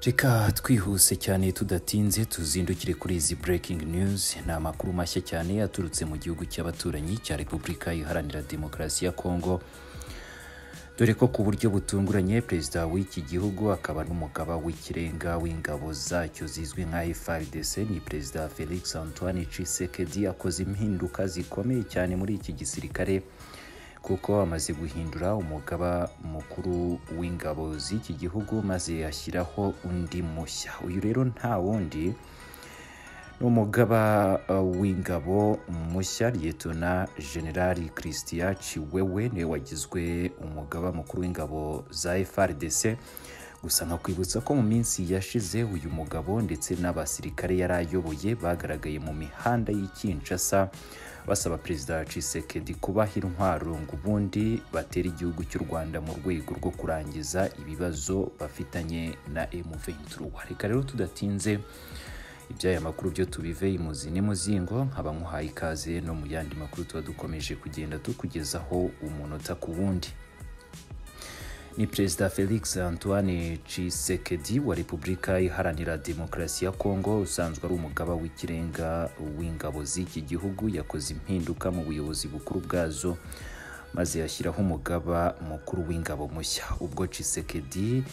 reka twihuse cyane tudatinze tuzindukire kuri izi breaking news ni amakuru mashya cyane aturutse mu gihugu cy'abaturanyi cya repubulika iharanira demokarasi ya kongo dore ko ku buryo butunguranye perezida w'iki gihugu akaba n'umugaba w'ikirenga w'ingabo zacyo zizwi nka FRDC ni perezida Felix Antoine Tshisekedi akoze impinduka zikomeye cyane muri iki gisirikare kuko amaze guhindura umugaba mukuru w'ingabo z'iki gihugu maze ashyiraho undi mushya uyu rero nta wundi n'umugaba uh, w'ingabo mushya liyetona generali christian ciwewe niwe wagizwe umugaba mukuru w'ingabo za frdc gusa nkakwibutsa ko mu minsi yashize uyu mugabo ndetse n'abasirikare yari ayoboye bagaragaye mu mihanda y'ikinshasa basaba perezida cisekedi kubaha intwaro ngo ubundi batera igihugu cy'u rwanda mu rwego rwo kurangiza ibibazo bafitanye na m23 reka rero tudatinze iby'aya makuru byo tubive imuzi n'imuzingo nkaba muhaye ikaze no mu yandi makuru tuba dukomeje kugenda tukugezaho umunota ku wundi ni perezida felix antoine cisekedi wa repubulika iharanira demokarasi ya kongo usanzwe ari umugaba w'ikirenga w'ingabo z'iki gihugu yakoze impinduka mu buyobozi bukuru bwazo maze yashyiraho umugaba mukuru w'ingabo mushya ubwo cisekedi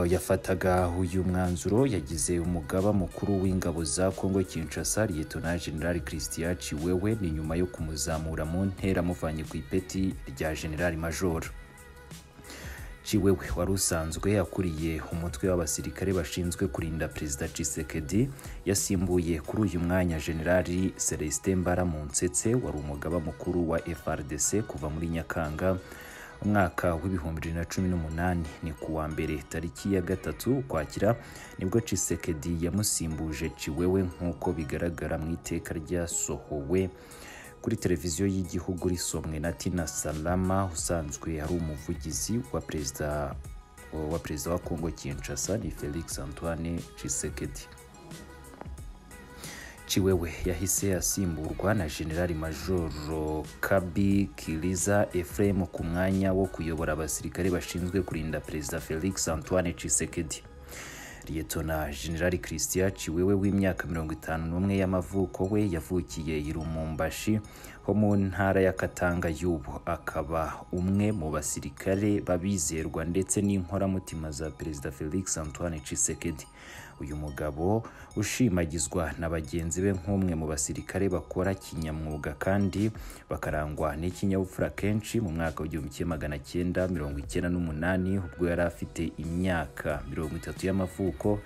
yafataga uyu mwanzuro yagize umugaba mukuru w'ingabo za kongo kinshasa liyetona generali christian ciwewe ni nyuma yo kumuzamura mu ntera amuvanye ku ipeti rya generali majoro ciwewe wari usanzwe akuriye umutwe w'abasirikare bashinzwe kurinda perezida cisekedi yasimbuye kuri uyu mwanya generali celestin mbaramunsetse wari umugaba mukuru wa frdc kuva muri nyakanga umwaka w'ibihumbi bibiri na cumi n'umunani ni kuwa mbere tariki ya gatatu ukwakira nibwo cisekedi yamusimbuje ciwewe nk'uko bigaragara mu iteka ryasohowe kuri televiziyo y'igihugu risomwe na tina salama usanzwe ari umuvugizi wa perezida wa perezida wa kongo kinshasa ni felix antoine cisekedi ciwewe yahise asimburwa na generali majoro kabi kiliza efrem ku mwanya wo kuyobora abasirikare bashinzwe kurinda perezida felix antoine cisekedi liyetona generali christian ciwewe w'imyaka mirongo itanu n'umwe y'amavuko we yavukiye i rumumbashi ho mu ntara ya katanga y'ubu akaba umwe mu basirikare babizerwa ndetse n'inkoramutima za perezida felix antoine cisekedi uyu mugabo ushimagizwa na bagenzi be nk'umwe mu basirikare bakora kinyamwuga kandi bakarangwa n'ikinyabupfura kenshi mu mwaka w'igihumbi kimwe magana cyenda mirongo icyenda n'umunani ubwo yari afite imyaka mirongo itatu y'amavuko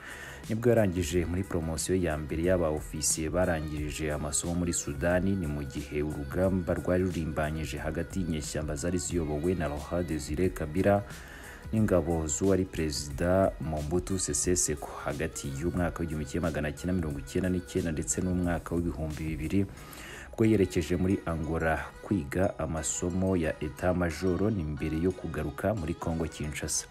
nibwo yarangije muri poromosiyo ya mbere y'aba ofisiye barangirije amasomo muri sudani ni mu gihe urugamba rwari rurimbanyije hagati y'inyeshyamba zari ziyobowe na roha desire kabira n'ingabo z'uwari perezida Mobutu Sese Seko hagati y'umwaka w'igihumbi kimwe magana cyenda mirongo icyenda n'icyenda ndetse n'umwaka w'ibihumbi bibiri bwo yerekeje muri Angola kwiga amasomo ya eta majoro ni mbere yo kugaruka muri Kongo Kinshasa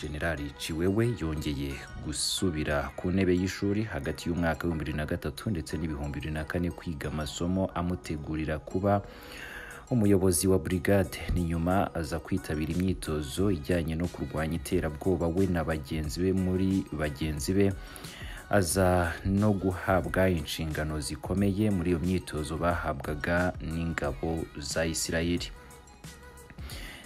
Generali Ciwewe yongeye gusubira ku ntebe y'ishuri hagati y'umwaka w'ibihumbi bibiri na gatatu ndetse n'ibihumbi bibiri na kane kwiga amasomo amutegurira kuba umuyobozi wa brigade ni nyuma aza kwitabira imyitozo ijyanye no kurwanya iterabwoba we na bagenzi be muri bagenzi be aza no guhabwa inshingano zikomeye muri iyo myitozo bahabwaga n'ingabo za isirayeli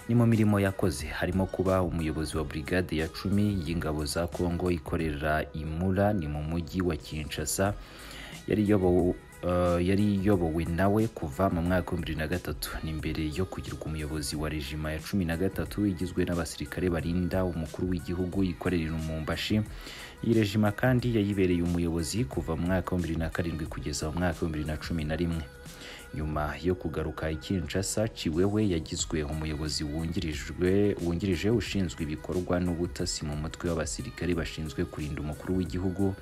ni mu mirimo yakoze harimo kuba umuyobozi wa brigade ya cumi y'ingabo za kongo ikorera imura ni mu mujyi wa kinshasa yari iyobowe yari iyobowe nawe kuva mu mwaka wa bibiri na gatatu ni mbere yo kugirwa umuyobozi wa rejima ya cumi na gatatu igizwe n'abasirikare barinda umukuru w'igihugu ikorera umumbashi iyi rejima kandi yayibereye umuyobozi kuva mu mwaka wa bibiri na karindwi kugeza mu mwaka wa bibiri na cumi na rimwe nyuma yo kugaruka ikinshasa ciwewe yagizwe umuyobozi wungirije ushinzwe ibikorwa n'ubutasi mu mutwe w'abasirikare bashinzwe kurinda umukuru w'igihugu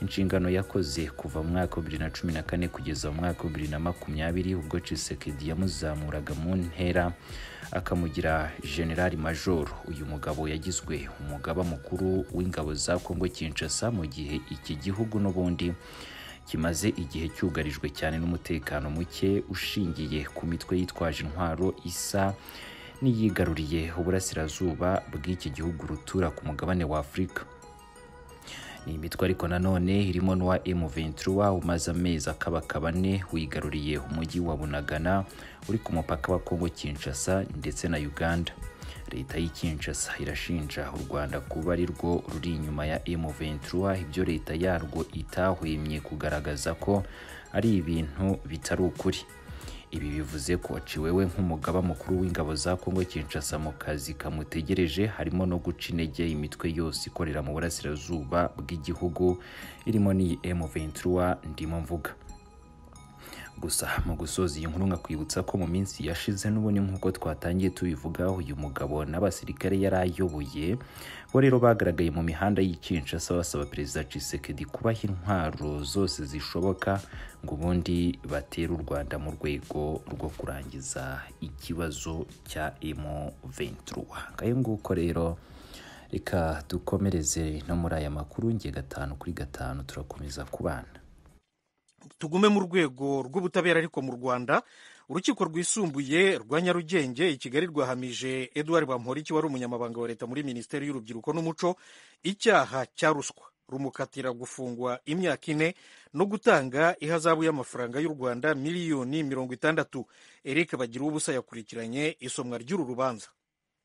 inshingano yakoze kuva mu mwaka wa bibiri na cumi na kane kugeza mu mwaka wa bibiri na makumyabiri ubwo cisekedi yamuzamuraga mu ntera akamugira generali majoro uyu mugabo yagizwe umugaba mukuru w'ingabo za kongo kinshasa mu gihe iki gihugu n'ubundi kimaze igihe cyugarijwe cyane n'umutekano muke ushingiye ku mitwe yitwaje intwaro isa n'iyigaruriye uburasirazuba bw'iki gihugu rutura ku mugabane wa afurika ni imitwe ariko nanone irimo n'uwa M23 umaze amezi akabakaba ane wigaruriye umujyi wa Bunagana uri ku mupaka wa Kongo Kinshasa ndetse na Uganda leta y'i Kinshasa irashinja u Rwanda kuba ari rwo ruri inyuma ya M23 ibyo leta yarwo itahwemye kugaragaza ko ari ibintu bitari ukuri ibi bivuze ko Ciwewe nk'umugaba mukuru w'ingabo za Kongo Kinshasa mu kazi kamutegereje harimo no guca intege imitwe yose ikorera mu burasirazuba bw'igihugu irimo n'iyi M23 ndimo mvuga gusa mu gusoza iyi nkuru nkakwibutsa ko mu minsi yashize n'ubundi nk'uko twatangiye tubivuga uyu mugabo n'abasirikare yari ayoboye bo rero bagaragaye mu mihanda y'i Kinshasa basaba perezida Tshisekedi kubaha intwaro zose zishoboka ngo ubundi batere u Rwanda mu rwego rwo kurangiza ikibazo cya M23 ngayo nguko rero reka dukomereze no muri aya makuru ngiye gatanu kuri gatanu turakomeza kubana tugume mu rwego rw'ubutabera ariko mu rwanda urukiko rwisumbuye rwa nyarugenge i kigali rwahamije eduard bamporiki wari umunyamabanga wa leta muri minisiteri y'urubyiruko n'umuco icyaha cya ruswa rumukatira gufungwa imyaka ine no gutanga ihazabu y'amafaranga y'u rwanda miliyoni mirongo itandatu eric bagira ubusa yakurikiranye isomwa ry'uru rubanza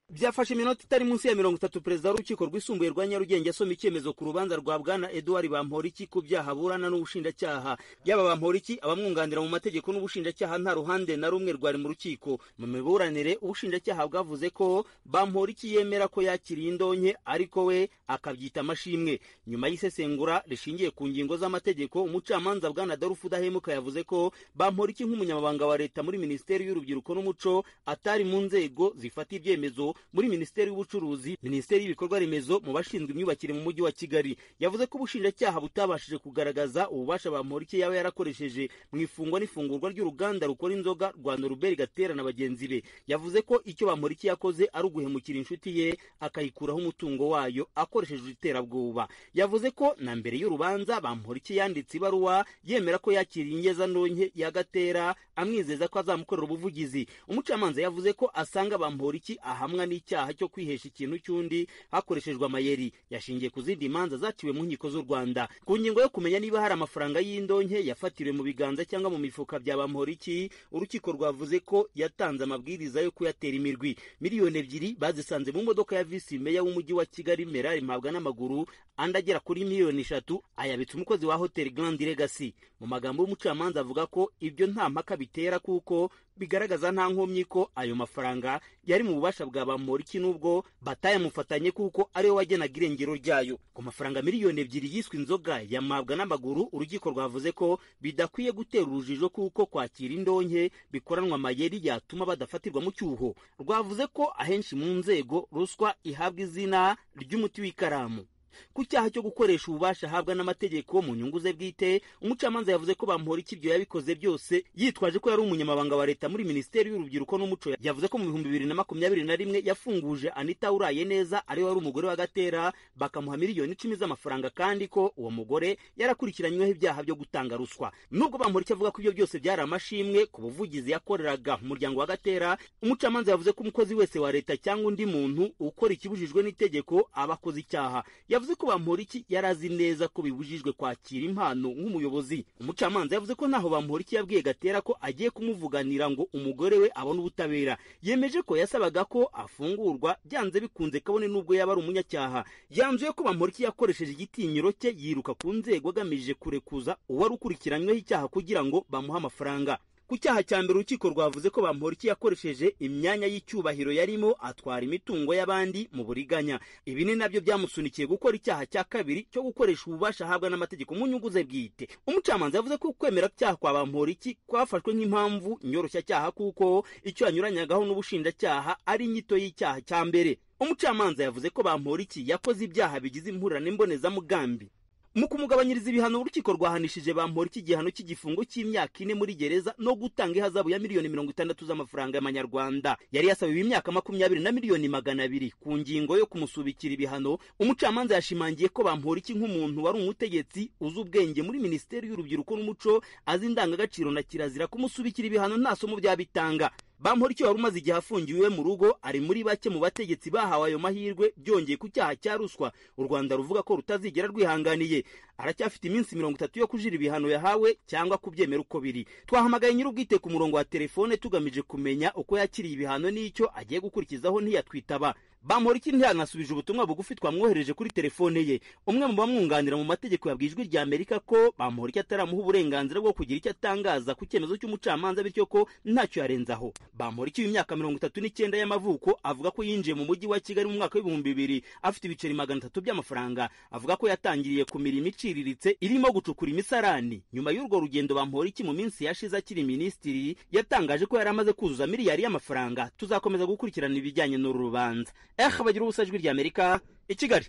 byafashe iminota itari munsi ya mirongo itatu perezida w'urukiko rwisumbuye rwa nyarugenge asoma icyemezo ku rubanza rwa bwana eduard bamporiki ku byaha burana n'ubushinjacyaha yaba bamporiki abamwunganira mu mategeko n'ubushinjacyaha nta ruhande na rumwe rwari mu rukiko mu miburanire ubushinjacyaha bwavuze ko bamporiki yemera ko yakiriye indonke ariko we akabyita amashimwe nyuma y'isesengura rishingiye ku ngingo z'amategeko umucamanza bwana darufu udahemuka yavuze ko bamporiki nk'umunyamabanga wa leta muri minisiteri y'urubyiruko n'umuco atari mu nzego zifata ibyemezo muri minisiteri y'ubucuruzi minisiteri y'ibikorwa remezo mu bashinzwe imyubakire mu mujyi wa kigali yavuze ko ubushinjacyaha butabashije kugaragaza ububasha bamporiki yaba yarakoresheje mu ifungwa n'ifungurwa ry'uruganda rukora inzoga rwa noruberi gatera na bagenzi be yavuze ko icyo bamporiki yakoze ari uguhemukira inshuti ye akayikuraho umutungo wayo akoresheje iterabwoba yavuze ko na mbere y'urubanza bamporiki yanditse ibaruwa yemera ko yakiriye ingezantonke ya gatera amwizeza ko azamukorera ubuvugizi umucamanza yavuze ko asanga bamporiki ahamwa n'icyaha cyo kwihesha ikintu cy'undi hakoreshejwe amayeri yashingiye ku zindi manza zaciwe mu nkiko z'u rwanda ku ngingo yo kumenya niba hari amafaranga y'indonke yafatiriwe mu biganza cyangwa mu mifuka bya bamporiki urukiko rwavuze ko yatanze amabwiriza yo kuyatera imirwi miliyoni ebyiri bazisanze mu modoka ya visi meya w'umujyi wa kigali merari mpabwa n'amaguru andi agera kuri miliyoni eshatu ayabitse umukozi wa hoteli grand legacy mu magambo y'umucamanza avuga ko ibyo nta mpaka bitera kuko bigaragaza nta nkomyi ko ayo mafaranga yari mu bubasha bwa bamporiki n'ubwo batayamufatanye kuko ariwe wagenaga irengero ryayo ku mafaranga miliyoni ebyiri yiswe inzoga yamabwa n'amaguru urukiko rwavuze ko bidakwiye gutera urujijo kuko kwakira indonke bikoranwa amayeri yatuma badafatirwa mu cyuho rwavuze ko ahenshi mu nzego ruswa ihabwa izina ry'umuti w'ikaramu ku cyaha cyo gukoresha ububasha ahabwa n'amategeko mu nyungu ze bwite umucamanza yavuze ko bamuhora ikibyo yabikoze byose yitwaje ko yari umunyamabanga wa leta muri minisiteri y'urubyiruko n'umuco yavuze ko mu bihumbi bibiri na makumyabiri na rimwe yafunguje anita uraye neza ariwe wari umugore wa gatera bakamuha miliyoni icumi z'amafaranga kandi ko uwo mugore yarakurikiranyweho ibyaha byo gutanga ruswa nubwo bamuhora icyo avuga ko ibyo byose byari amashimwe ku buvugizi yakoreraga umuryango wa gatera umucamanza yavuze ko umukozi wese wa leta cyangwa undi muntu ukora ikibujijwe n'itegeko aba akoze icyaha yavuze yavuze ko bamporiki yari azi neza ko bibujijwe kwakira impano nk'umuyobozi umucamanza yavuze ko ntaho bamporiki yabwiye gatera ko agiye kumuvuganira ngo umugore we abone ubutabera yemeje ko yasabaga ko afungurwa byanze bikunze kabone n'ubwo yaba ari umunyacyaha yanzuye ko bamporiki yakoresheje igitinyiro cye yiruka ku nzego agamije kurekuza uwari ukurikiranyweho icyaha kugira ngo bamuhe amafaranga ku cyaha cya mbere urukiko rwavuze ko bamporiki yakoresheje imyanya y'icyubahiro yarimo atwara imitungo y'abandi mu buriganya ibi ni nabyo byamusunikiye gukora icyaha cya kabiri cyo gukoresha ububasha ahabwa n'amategeko mu nyungu ze bwite umucamanza yavuze ko kwemera cyaha kwa bamporiki kwafashwe nk'impamvu nyoroshyacyaha kuko icyo yanyuranyagaho n'ubushinjacyaha ari inyito y'icyaha cya mbere umucamanza yavuze ko bamporiki yakoze ibyaha bigize impurirane mbonezamugambi mu kumugabanyiriza ibihano urukiko rwahanishije bamporiki igihano cy'igifungo cy'imyaka ine muri gereza no gutanga ihazabu ya miliyoni mirongo itandatu z'amafaranga y'amanyarwanda yari yasabiwe imyaka makumyabiri na miliyoni magana abiri ku ngingo yo kumusubikira ibihano umucamanza yashimangiye ko bamporiki nk'umuntu wari umutegetsi uzi ubwenge muri minisiteri y'urubyiruko n'umuco azi indangagaciro na kirazira kumusubikira ibihano nta somo byabitanga bamporiki wari umaze igihe afungiwe mu rugo ari muri bake mu bategetsi bahawe ayo mahirwe byongeye ku cyaha cya ruswa u rwanda ruvuga ko rutazigera rwihanganiye aracyafite iminsi mirongo itatu yo kujira ibihano yahawe cyangwa kubyemera uko biri twahamagaye nyir'ubwite ku murongo wa telefone tugamije kumenya uko yakiriye ibihano n'icyo agiye gukurikizaho ntiyatwitaba bamporiki ntiyanasubije ubutumwa bugufi twamwohereje kuri telefone ye umwe mu bamwunganira mu mategeko yabwiye ijwi rya amerika ko bamporiki ataramuha uburenganzira bwo kugira icyo atangaza ku cyemezo cy'umucamanza bityo ko ntacyo yarenzaho bamporiki w'imyaka mirongo itatu n'icyenda y'amavuko avuga ko yinjiye mu mujyi wa kigali mu mwaka w'ibihumbi bibiri afite ibiceri magana atatu by'amafaranga avuga ko yatangiriye ku mirimo iciriritse irimo gucukura imisarani nyuma y'urwo rugendo bamporiki mu minsi yashize akiri minisitiri yatangaje ko yari amaze kuzuza miliyari y'amafaranga tuzakomeza gukurikirana ibijyanye n'uru rubanza eh bagira ubusa ijwi ry'amerika i kigali